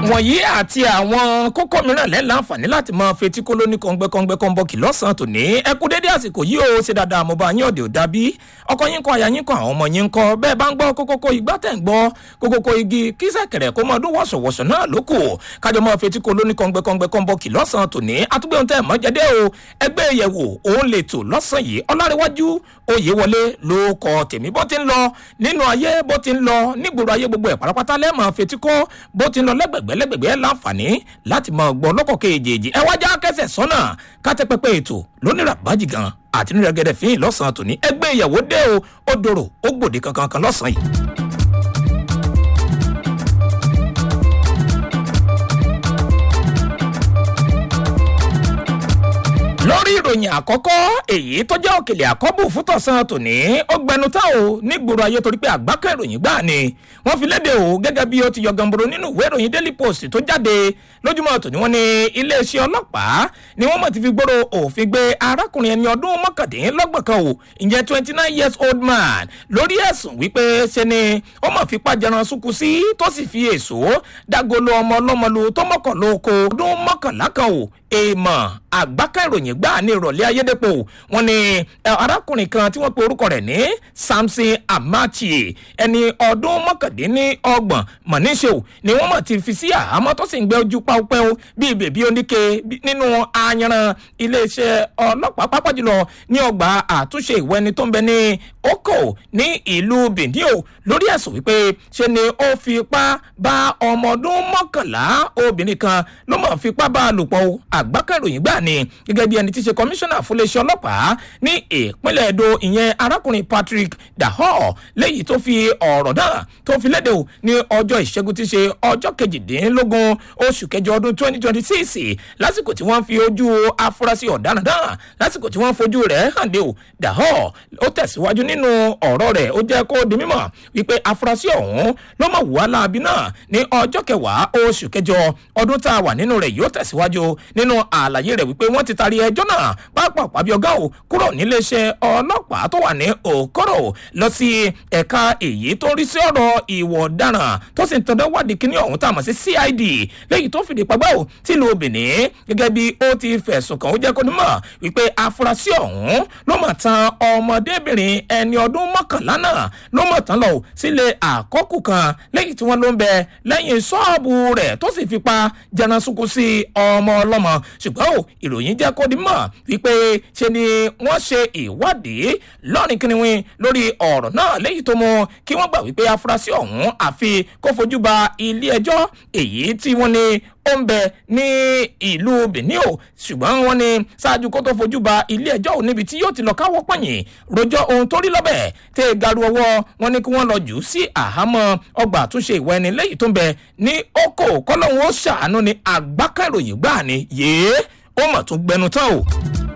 wọ̀nyí àti àwọn kókó mìíràn lẹ́ láǹfààní láti máa fetí kó lóní kọ́ngbẹ́kọ́ngbẹ́ kọ́ńbọ́ọ̀kì lọ́sàn-án tòní ẹ kú dédé àsìkò yìí ó ṣe dáadáa mo bá yín òde ò dábí ọkọ yín kọ àyà yín kọ àwọn ọmọ yín kọ bẹ́ẹ̀ bá ń gbọ́ kókókó igbá tẹ̀ ń gbọ́ kókókó igi kí sẹ̀kẹ̀rẹ̀ kó mọ́ ọdún wọ̀sọ̀wọ̀sọ̀ náà ló kù kájọ máa fetí kó lóní kọ́ngbẹ́kọ́ngbẹ́ kọ́ńbọ́ọ̀kì lọ́sàn-án tòní àtúgbẹ́ ohun tẹ́ mọ́ jẹ́dẹ́ o ẹgbẹ́ ìyẹ̀wò òun lè tò lọ́sàn yìí ọlárẹ̀wájú oyè wọlé ló kọ tèmi bó ti ń lọ nínú ayé bó ti ń lọ nígboro ayé gbogbo ẹ̀ pátápátá lẹ́ẹ̀mọ́ fetí kó bó ti ń lọ lẹ́gbẹ̀gbẹ́ lẹ́gbẹ̀gbẹ́ láǹfààní láti máa gbọ́ lọ́kọ̀ kejì ẹ wájà kẹsẹ̀ sọ́nà kátẹ́pẹ́pẹ́ ètò lónìí ràbájì gan àti nínú ẹgẹdẹ fín lọ́sàn-án tòní ẹgbẹ́ ìyàwó dé o ó dòrò ó gbòde kankan kan lọ́sàn-án yìí. lórí ìròyìn àkọ́kọ́ èyí tó jẹ́ òkèlè àkọ́bù fútọ̀sán tòní ó gbẹnu tá o nígboro ayé torí pé àgbákẹ́ ìròyìn gbà ni wọ́n fi léde o gẹ́gẹ́ bí ó ti yọ gamboro nínú ìwé ìròyìn daily post tó jáde lójúmọ́ tòní wọ́n ní iléeṣẹ́ ọlọ́pàá ni wọ́n mọ̀ ti fi gbòòrò òfin gbé arákùnrin ẹni ọdún mọ́kàndínlọ́gbọ̀n kan o ìyẹn twenty nine years old man lórí ẹ̀sùn wípé ṣe ni ó mọ̀ fipá jẹran sunkún sí tó sì fi èso dágolo ọmọ ọlọ́mọ lu tó mọ́kànlá oko ọdún mọ́kànlá kan o èèmọ̀ àgbákà ìròyìn gbà ní ìrọ̀lẹ́ ayédèpọ̀ wọn ni arákùnrin kan tí wọ́n pe orúkọ rẹ̀ ní samson amachi ẹni ọdún mọ́kàndínlọ́gbọ̀n mọ̀níṣẹ́ò ni wọ́n mọ̀ ti fi sí àhámọ́ tó sì ń gbé ojú páúpẹ́ó bíi bèbí oníke nínú ayanran iléeṣẹ́ ọlọ́pàá pápá jùlọ ní ọgbà àtúnṣe ìwé ẹni tó ń bẹ ní oko ní ìlú bìndíò lórí ẹ̀sùn wípé ṣe ni ó fipá bá ọmọ ọdún mọ́kànlá obìnrin kan ló mọ̀ fipá bá a lò pọ̀ àgbákà ìròyìn gbà ni gẹ́gẹ́ bí ẹni tí í ṣe kọmíṣánná fúnléeṣẹ́ ọlọ́pàá ní ìpínlẹ̀ èdò ìyẹn arákùnrin patrick dahor léyìí tó fi ọ̀rọ̀ náà tó fi léde o ní ọjọ́ ìṣẹ́gun tí í ṣe ọjọ́ kejìdínlógún oṣù kẹjọ ọdún twenty twenty six lásìkò tí wọ́n fi ojú afurasí ọ̀daràn náà lásìkò tí wọ́n fojú rẹ̀ hàn dé o dahor ó tẹ̀síwájú nínú ọ̀rọ̀ rẹ̀ ó jẹ́ kó di mímọ̀ wípé afurasí ọ̀hún ló mọ̀ wá láabi náà ní ọjọ́ kẹwàá oṣù kẹjọ ọdún tá a wà nínú rẹ̀ yóò tẹ̀síwájú nínú àlàyé rẹ̀ wípé wọ́n ti taari ẹjọ́ náà pápá pàbí ọgá ò kúrò níléeṣẹ́ ọlọ́pàá tó wà ní òkòrò lọ sí ẹ̀ka èyí tó rí sí ọ̀rọ̀ ìwọ̀ ọ̀daràn tó sì ń tọ́jú wádìí kíní ọ̀hún tá a mọ̀ sí cid lẹ́yìn tó fìdí pagbá ò tìlú benin gẹ́gẹ́ bí ó ti fẹ̀sùn kàn ó jẹ́ kó ní mọ̀ wípé afurasí ọ̀hún ló mọ̀ tan ọmọdébìnrin ẹni ọdún mọ́kànlá náà ló mọ̀ tán lọ sílé àkọ́kù kan lẹ́yìn tí wọ́n ló ń bẹ lẹ́yìn ṣọ́ọ̀bù rẹ̀ tó sì fipá jẹran sunkún sí ọmọ ọlọ́mọ ṣùgbọ́n ò ìròyìn jẹ́ kó di mọ̀ wípé ṣe ni wọ́n ṣe ìwádìí lọ́rìn kìnìún lórí ọ̀rọ̀ náà léyìí tó mú kí wọ́n gbà wípé afurasí ọ̀hún àfi kó fojú ba ilé ẹjọ́ èyí tí wọ́n ní ó ń bẹ ní ìlú benin o ṣùgbọ́n wọ́n ní ṣáájú kó tó fojú ba ilé ẹjọ́ ò níbi tí yóò ti lọ káwọ́ pọ̀yìn rojọ́ ohun tó rí lọ́bẹ̀ tẹ́ ẹ garu ọwọ́ wọn ní kí wọ́n lọ jù ú sí àhámọ́ ọgbà àtúnṣe ìwọ ẹni lẹ́yìn tó ń bẹ ní oko kọ́lọ́hún ó ṣàánú ní àgbákà ìròyìn gbáà ni yéé ó mọ̀ tún gbẹnu tán o.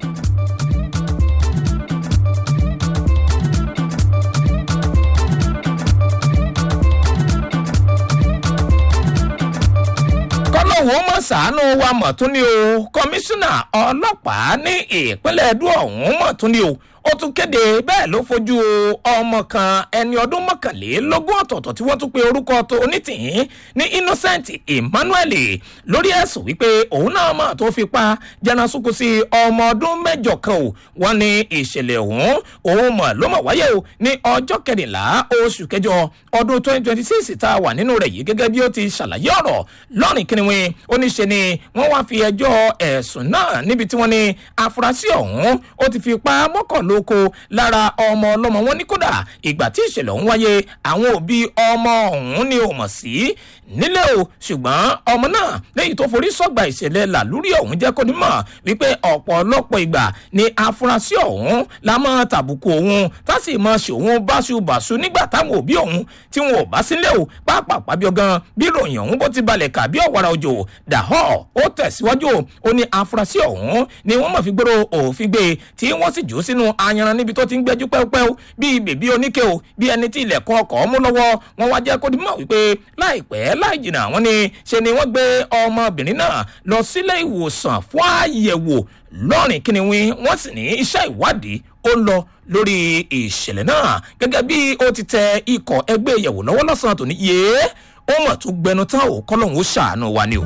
kọ́lọ́hún ó mọ̀ ṣàánú wa mọ̀ tún ní o kọmíṣánná ọlọ́pàá ní ìpínlẹ̀ edo ọ̀hún mọ̀ tún ní o ó tún kéde bẹ́ẹ̀ ló fojú ọmọ kan ẹni ọdún mọ́kànlélógún ọ̀tọ̀ọ̀tọ̀ tí wọ́n tún pe orúkọ tó onítìyín ní innocent emmanuel lórí ẹ̀sùn wípé òun náà mà tó fi pa jẹnasúkú sí ọmọ ọdún mẹ́jọ kan o wọ́n ní ìṣẹ̀lẹ̀ ọ̀hún òun mọ̀ ló mọ̀ wáyé o ní ọjọ́ kẹrìnlá oṣù kẹjọ ọdún twenty twenty six tá a wà nínú rẹ̀ yìí gẹ́gẹ́ bí ó ti ṣàlàyé ọ̀rọ̀ lọ́rìn kìnìún oníṣe ni wọ́n wá fi ẹjọ́ ẹ̀sùn náà níbi tí wọ́n ní afurasí ọ̀hún ó ti fi pa mọ́kànlá lóko lára ọmọ ọlọ́mọ wọn ní kódà ìgbà tí ìṣẹ̀lẹ̀ ọ̀hún wáyé àwọn òbí ọmọ ọ̀hún ni ò mọ̀ sí nílé o ṣùgbọ́n ọmọ náà lẹ́yìn tó forí sọ́gbà ìṣẹ̀lẹ̀ làlúrí ọ̀hún jẹ́ kó ní mọ̀ wípé ọ̀pọ̀lọpọ̀ ìgbà ni afurasí ọ̀hún la mọ́ tàbùkù òun tá sì mọ́ ṣe òun báṣubàṣu nígbà táwọn òbí ọ̀hún tí wọn ò bá sílẹ̀ o pàápàá bí ọgán bí ròyìn ọ̀hún bó ti balẹ̀ kà bí ọ̀wàrà òjò dàhọ́ ó tẹ̀síwájú ó ní afurasí ọ̀hún ni wọ́n mọ̀ fi gbèrò òfin gbé tí wọ́n sì jù ú sínú ayanran níbi tó ti ń gbẹ́jú pẹ́ẹ́pẹ́ bíi bèbí oníke o bí ẹni tí ilẹ̀kùn ọkọ̀ mú lọ́wọ́ wọn wá jẹ́ kó dimọ̀ wípé láìpẹ́ láì jìnnà wọn ni ṣe ni wọ́n gbé ọmọbìnrin náà lọ sílé ìwòsàn fún àyẹ̀wò lọ́rìn kíniwín wọ́n sì ní iṣẹ́ ìwádìí ó ń lọ lórí ìṣẹ̀lẹ̀ náà gẹ́gẹ́ bí ó ti tẹ ikọ̀ ẹgbẹ́ ìyẹ̀wò lọ́wọ́ lọ́sàn-án tòní yéé ó mọ̀ tún gbẹnu tán o kọ́lọ́hún ó ṣàánú wa ni o.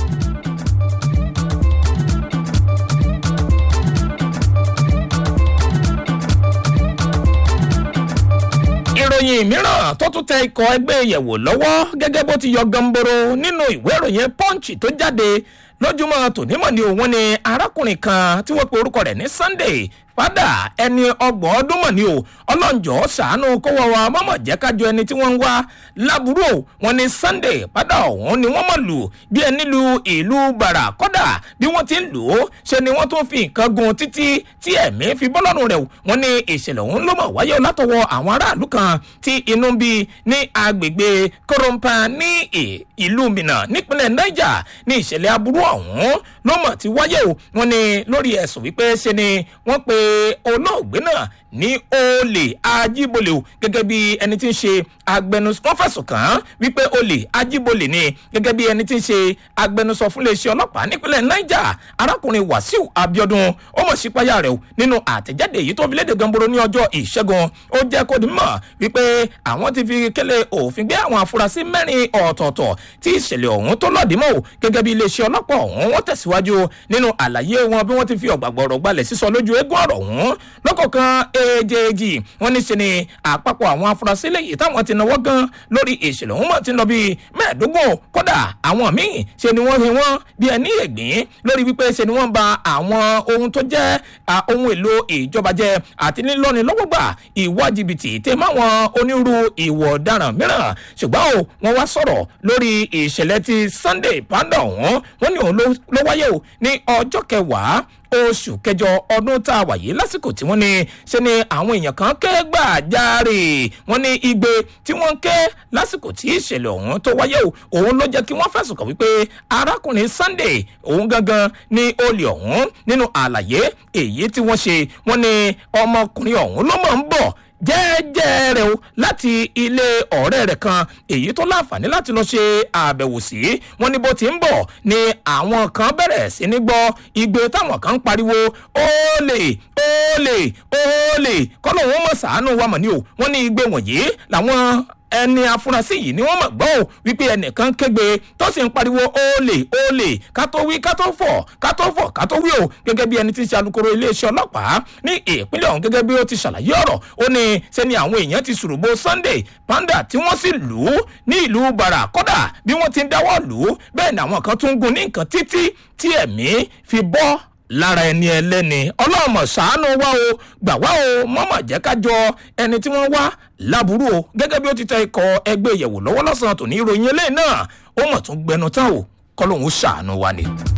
ìròyìn mìíràn tó tún tẹ ikọ̀ ẹgbẹ́ ìyẹ̀wò lọ́wọ́ gẹ́gẹ́ bó ti yọ gamboro nínú ìwé ìròyìn punch tó jáde lójúmọ́ tònímọ̀ ni òun ni arákùnrin kan tí wọ́n pe orúkọ rẹ̀ ní sunday padà ẹni ọgbọ̀n ọdún mọ̀ ni o ọlọ́njọ́ sàánú kówó wa mọ́mọ́ jẹ́ kájọ ẹni tí wọ́n ń wá lábúrò wọn ni sunday padà ọ̀hún ni wọ́n mọ̀ lù bí ẹni lu ìlú bàrà kọ́dà bí wọ́n ti ń lò ó ṣe ni wọ́n tún fi nǹkan gun títí tí ẹ̀mí fi bọ́ lọ́rùn rẹ̀ wọ́n ní ìṣẹ̀lẹ̀ ọ̀hún ló mọ̀ wáyé látọwọ́ àwọn aráàlú kan tí inú bí ní agbègbè korompa ní ìlú minna nípínlẹ̀ niger ní ìṣẹ̀lẹ̀ aburú ọ̀hún ló mọ̀ ti wáyé o wọ́n ní lórí ẹ̀sùn wípé ṣe ni wọ́n pe olóògbé náà ní olè ajíbolè o gẹ́gẹ́ bí ẹni tí ń ṣe agbẹnusọ wọ́n fẹ̀sùn kàn án wípé olè ajíbolè ni gẹ́gẹ́ bí ẹni tí ń ṣe agbẹnusọ fún iléeṣẹ́ ọlọ́pàá nípínlẹ̀ niger arákùnrin wàsíù abiodun ó mọ̀ sí páyà rẹ̀ o nínú àtẹ̀jáde èyí tó fi léde gamboro ní ọjọ́ ìṣẹ́gun ó jẹ́ kó di mọ̀ wípé àwọn ti fi kélé òfin gbé àwọn afurasí mẹ́rin ọ̀tọ̀ọ̀tọ̀ tí ìṣẹ̀lẹ̀ ọ̀hún tó lọ́ọ̀dì mọ́ o gẹ́gẹ́ bí iléeṣẹ́ ọlọ́pàá ọ̀hún wọ́n tẹ̀síwájú nínú àlàyé wọn bí wọ́n ti fi ọ̀gbàgbọ̀rọ̀ gbalẹ̀ sísọ lójú eégún ọ̀rọ̀ ọ̀hún lọ́kọ̀ọ̀kan èjèèjì wọ́n ní ṣe ni àpapọ̀ àwọn afurasí lẹ́yìn táwọn ti náwó gan lórí ìṣẹ̀lẹ̀ ọ̀hún mọ̀ ti lọ bí mẹ́ẹ̀ẹ́dógún kódà àwọn míì ṣe ni wọ́n rí wọn bí ẹni ègbín lórí wípé ṣe ni wọ́n ba àwọn ohun tó jẹ́ ohun èlò ìjọba jẹ àti nílọ́ni lọ́wọ́ gbà ìwà jìbìtì tẹ máwọn onírú ìwọ̀ ọ̀daràn mìíràn ṣùgbọ́n o wọ́n wá sọ̀rọ̀ lórí ìṣẹ̀lẹ̀ ti sunday panda ọ̀hún wọ́n ní òun ló wáyé o ní ọjọ́ kẹwàá oṣù kẹjọ ọdún tá a wà yìí lásìkò tí wọ́n ní ṣe ni àwọn èèyàn kan ké gbàjarè wọ́n ní igbe tí wọ́n ké lásìkò tí ìṣẹ̀lẹ̀ ọ̀hún tó wáyé o òun ló jẹ́ kí wọ́n fẹ̀sùn kàn wípé arákùnrin sunday òun gangan ní olè ọ̀hún nínú àlàyé èyí tí wọ́n ṣe wọ́n ní ọmọkùnrin ọ̀hún ló mọ̀ ń bọ̀ jẹ́ẹ́jẹ́ rẹ̀ o láti ilé ọ̀rẹ́ rẹ̀ kan èyí tó láǹfààní láti lọ ṣe àbẹ̀wò sí wọn ní bó ti ń bọ̀ ni àwọn kan bẹ̀rẹ̀ sí ní gbọ́ igbe táwọn kan ń pariwo óòlè óòlè óòlè kọ́nà wọn mọ̀ sàánú wa mọ̀ ní o wọ́n ní igbe wọ̀nyí làwọn ẹni afurasí yìí ni wọ́n mọ̀ gbọ́ ò wípé ẹnìkan kégbe tó sì ń pariwo olè olè ká tó wí ká tó fọ̀ ká tó fọ̀ ká tó wí o gẹ́gẹ́ bí ẹni tí ń ṣe alukoro iléeṣẹ́ ọlọ́pàá ní ìpínlẹ̀ ọ̀hún gẹ́gẹ́ bí ó ti ṣàlàyé ọ̀rọ̀ ó ní sẹ́ni àwọn èèyàn ti ṣùrùbọ sunday panda tí wọ́n sì lù ú ní ìlú bara kódà bí wọ́n ti ń dáwọ́ lù ú bẹ́ẹ̀ ni àwọn kan tún ń gun ní nǹkan títí tí ẹ̀mí fi bọ́ lára ẹni ẹlẹ́ni ọlọ́mọ ṣàánú wá o gbà wá o mọ́mọ́ jẹ́ ká jọ ẹni tí wọ́n wá láburú o gẹ́gẹ́ bí ó ti tẹ ikọ̀ ẹgbẹ́ ìyẹ̀wò lọ́wọ́ lọ́sàn-án tòní ìròyìn eléyìí náà ó mọ̀ tún gbẹnu tán o kọ́ lóun ó ṣàánú wa ni.